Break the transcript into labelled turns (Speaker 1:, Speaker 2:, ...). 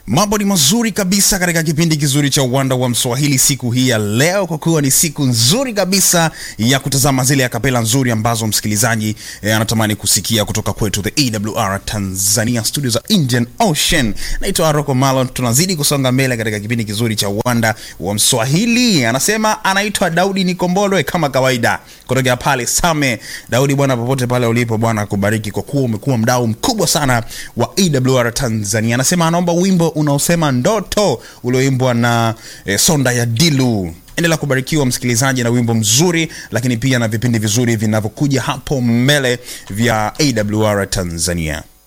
Speaker 1: Mambo ni mazuri kabisa katika kipindi kizuri cha uwanda wa Mswahili siku hii ya leo, kwa kuwa ni siku nzuri kabisa ya kutazama zile akapela nzuri ambazo msikilizaji eh, anatamani kusikia kutoka kwetu the EWR Tanzania studio za Indian Ocean. Naitwa Aroko Malon, tunazidi kusonga mbele katika kipindi kizuri cha uwanda wa Mswahili. Anasema anaitwa Daudi Nikombolwe kama kawaida kutokea pale Same. Daudi bwana, popote pale ulipo, Bwana akubariki kwa kuwa umekuwa mdau mkubwa sana wa EWR Tanzania. Anasema anaomba wimbo unaosema ndoto ulioimbwa na eh, Sonda ya Dilu. Endelea kubarikiwa msikilizaji na wimbo mzuri, lakini pia na vipindi vizuri vinavyokuja hapo mbele vya AWR Tanzania.